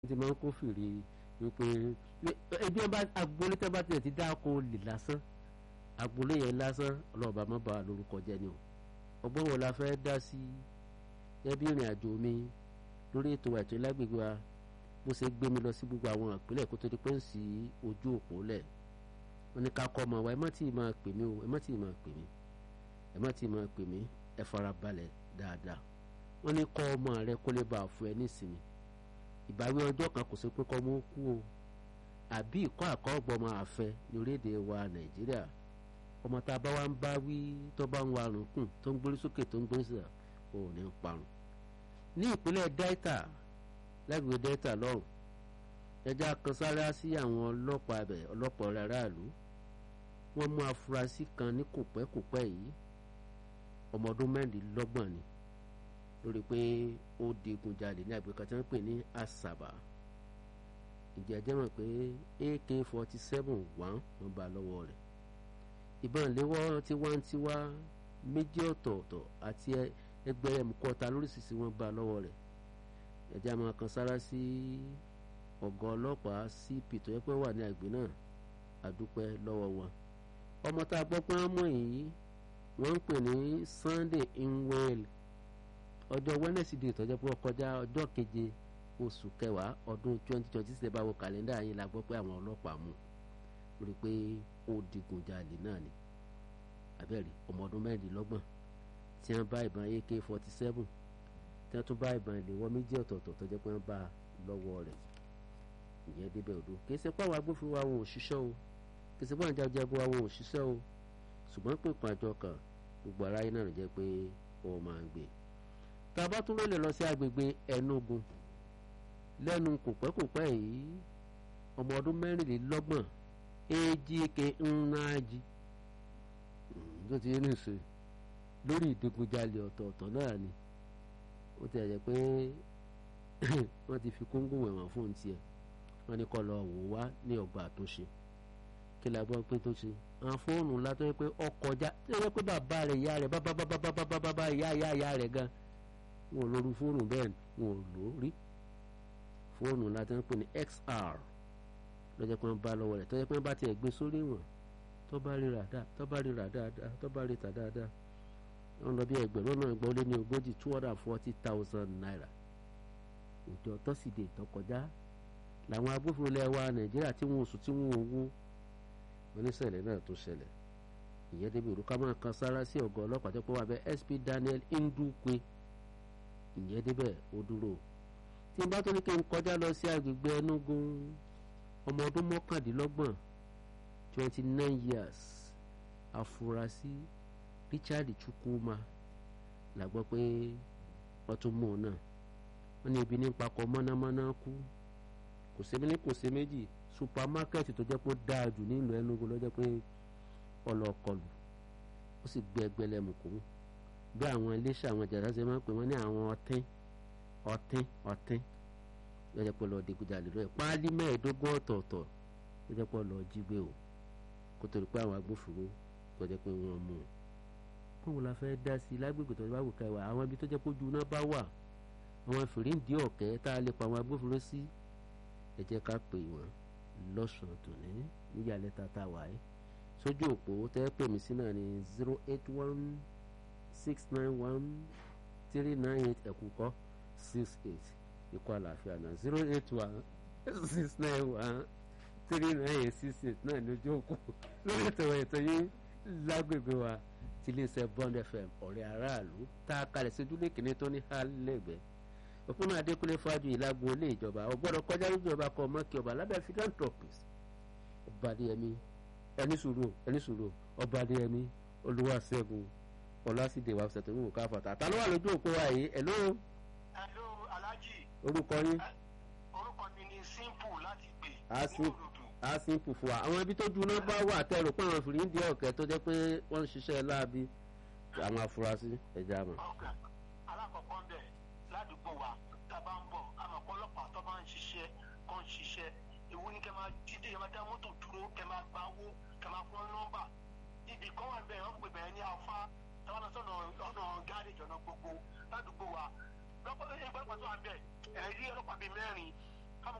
ti máa ń kófìrí wípé ẹbí ọba agboolé tẹ́ bá tilẹ̀ ti dáko lè lásán agboolé yẹn lásán ọlọ́ọ̀bà má bàa lórúkọ jẹ́ ni o ọgbọ́n wo la fẹ́ dá sí ẹbí ìrìn àjò mi lórí ètò ètò ìlágbègbè wa bó ṣe gbé mi lọ sí gbogbo àwọn ìpínlẹ̀ kó tó di pé ń sí ojú òpó lẹ̀ wọ́n ní ká kọ́ ọmọ wa ẹ má tí ì máa pè mí o ẹ má tí ì máa pè mí ẹ má tí ì máa pè mí ẹ fara balẹ̀ dáadáa wọ́n ní kọ́ ọmọ rẹ kó lè bá a fún ẹ nísìnyí ìbáwí ọjọ́ kan kò sí pé kọ́ mọ́ kú o àbí ìkọ́ àkọ́gbọ́ ọmọ àfẹ ní orílẹ̀-èdè wa nàìjíríà ọmọ tá a bá wá ń bá wí tó bá ń wa àrùn kùn tó ń gbórí sókè tó ń gbórí sílẹ̀ ò ní parun ní ìpínlẹ̀ delta lágbègbè delta lọ́rùn ẹja kan sára sí àwọn ọlọ́pàá abẹ ọlọ́pàá aráàlú wọ́n mú afurasí kan ní kòpẹ́kòpẹ́ yìí ọmọ ọdún mẹ́rìndínlọ́gbọ̀n ni lórí pé ó digunjalè ní àgbẹ̀kan tí wọ́n pè ní asaba ìjẹ́jẹ́ mọ̀ pé ak forty seven one wọ́n bá lọ́wọ́ rẹ̀ ìbọn ìléwọ́ tiwantiwa méjì ọ̀tọ̀ọ̀tọ̀ àti ẹgbẹ̀rún mùkọ́ta lóríṣiríṣi wọ́n bá lọ́wọ́ rẹ̀ ẹ̀jẹ̀ àmọ́ kan sára sí ọ̀gá ọlọ́pàá cp tó yẹ pé wà ní àgbẹ̀ náà àdúpẹ́ lọ́wọ́ wọn ọmọ tá a gbọ́ pé wọ́n mú yìí wọ́n ń pè ní sunday inwell ọjọ́ wednesday tó jẹ́ pé ó kọjá ọjọ́ keje oṣù kẹwàá ọdún twenty twenty six báwo kàlẹ́ndà yín la gbọ́ pé àwọn ọlọ́pàá mú lórí pé ó digunjalè náà ni abẹ́rẹ́ ọmọ ọdún mẹ́rìndínlọ́gbọ̀n tí wọ́n bá ìbọn ak forty seven tí wọ́n tún bá ìbọn ìléwọ́ méjì ọ̀tọ̀ọ̀tọ̀ tó jẹ́ pé wọ́n bá lọ́wọ́ rẹ̀ ìyẹn débẹ̀ odò kì í ṣe pé àwọn agbófinró wa wọn ò ṣiṣẹ́ o kì í ṣe pé àwọn jagunjagun wa wọn ò ṣiṣẹ́ o ṣùgbọ́n pé ìpàjọ kan gbogbo aráyé náà jẹ́ pé wọ́n máa ń gbé tá a bá tún lè lọ sí agbègbè Enugu lẹ́nu kòpẹ́kòpẹ́ yìí ọmọ ọdún mẹ́rìnlélọ́gbọ̀n Ejike Nnaji tó ti ní ìṣe lórí ìdigunjalè ọ̀tọ̀ọ̀tọ̀ náà ni ó ti ẹ̀jẹ̀ pé wọ́n ti fi kóńgò wẹ̀wọ̀n fún tiẹ̀ wọ́n ní kọ́ lọ wò wá ní ọgbà àtúnṣe kí la gbọ́ pé tó ṣe àwọn fóònù ńlá tó yẹ pé ọkọjá tó yẹ pé bàbá rẹ̀ ìyá rẹ̀ bàbá bàbá bàbá bàbá ìyá ìyá ìyá rẹ̀ gan wọn ò lóru fóònù bẹ́ẹ̀ wọn ò lò rí fóònù ńlá tó ń pè ní XR lọ́jọ́ pé wọ́n bá lọ́wọ́ rẹ̀ tó yẹ pé wọ́n bá tiẹ̀ gbé sórí wọn tó bá rí rà dáa tó bá rí rà dáadáa tó bá rí tà dáadáa wọ́n lọ bí ẹgbẹ̀rún náà gbọ́ lé ní ogójì two hundred and forty thousand naira òjò tọ́sídẹ̀ẹ́ tó kọjá làwọn agbófinró ilẹ̀ wa nàìjíríà tí wọn ò sùn tí wọn ò wó oníṣẹ̀lẹ̀ náà tó ṣẹlẹ̀ ìyẹn débi òrùka máa kan sára sí ọ̀gá ọlọ́pàá tó pọ̀ wá bẹ́ SP Daniel Ndukwe ìyẹn débẹ̀ ó dúró tí n bá tó ní kí n kọjá lọ sí agbègbè Enugu ọmọ ọdún mọ́kàndínlọ́gbọ̀n twenty nine years afurasí Richard Chukwuma la gbọ́ pé wọ́n tún mú un náà wọ́n ní ibi ní pakọ̀ mọ́námọ́ná kú kò sí ní kò sí méjì supamákẹ́ẹ̀tì tó jẹ́ pé ó dáa jù nílùú Enugu ló jẹ́ pé ọlọ́ọ̀kọlù ó sì gbé ẹgbẹ́lẹ́mùkú bí àwọn iléeṣẹ́ àwọn jàdá ṣe máa ń pè wọ́n ní àwọn ọtín ọtín ọtín ló jẹ́ pé lọ́ọ́ digunjalè lọ́ọ́ páálí mẹ́ẹ̀ẹ́dógún ọ̀tọ̀ọ̀tọ̀ ló jẹ́ pé lọ́ọ́ jí gbé o kó tó di pé àwọn agbófinró tó jẹ́ pé wọ́n mú un. báwo la fẹ́ dá sí i lágbègbè tó bá wù ká wà àwọn ibi tó jẹ́ pé ojú náà bá wà àwọn fìríǹdì ọ̀kẹ́ tá a lè pa àwọn agbófinró sí ẹ jẹ́ ká pè wọ́n lọ́sàn-án tòní níyàlẹ́ tata wáyé sójú òpó tẹ́ pè mí sí náà ní zero eight one six nine one three nine eight ẹ̀kúkọ́ six eight ikọ̀ àlàáfíà náà zero eight one six nine one three nine eight six eight náà lójú òpó lórí ètò ètò yìí lágbègbè wa ti iléeṣẹ́ Bond FM ọ̀rẹ́ aráàlú tá a kalẹ̀ sí ojúlé kìíní tó ní hálẹ́gbẹ̀ẹ́ òpónà adékúnlé fájú ìlágbó ilé ìjọba ọgbọ́dọ̀ kọjá lójú ọba kọ mọ́kì ọba lábẹ́ philanthropist ọba adéyẹmí ẹni sùúrù ẹni sùúrù ọba adéyẹmí olúwaṣẹ́gun ọlásìdè wa ṣètò ìwò káfàtà ta ló wà lójú òpó wa yìí ẹ̀ló. ẹ̀ló alájì. orúkọ yín. orúkọ mi ni simple láti gbè. a simple fún wa àwọn ibi tó juná bá wà tẹ̀rù pé àwọn fìrí ń di ọ̀kẹ́ tó jẹ́ pé wọ́n ń ṣiṣẹ́ láabi àwọn afurasí ẹ̀já mọ̀. alákọ̀ọ́kọ́ ń bẹ̀ ládùúgbò wa tá a bá ń bọ̀ àmọ́ ọlọ́pàá tó bá ń ṣiṣẹ́ kó ń ṣiṣẹ́ ìwú ni kẹ́ máa dídé kẹ́ máa dá mọ́tò dúró kẹ́ máa gba owó kẹ́ máa fún nọ́mbà ibì kan wà bẹ́ẹ̀ wọ́n pè bẹ́ẹ̀ ní afá táwọn náà sọ̀nà ọ̀nà gáréjì ọ̀nà gbogbo ládùúgbò wa lọ́pọ̀ ẹgbẹ́ pàtó wà bẹ́ẹ̀ ẹ̀rí ọlọ́pàá bíi mẹ́rin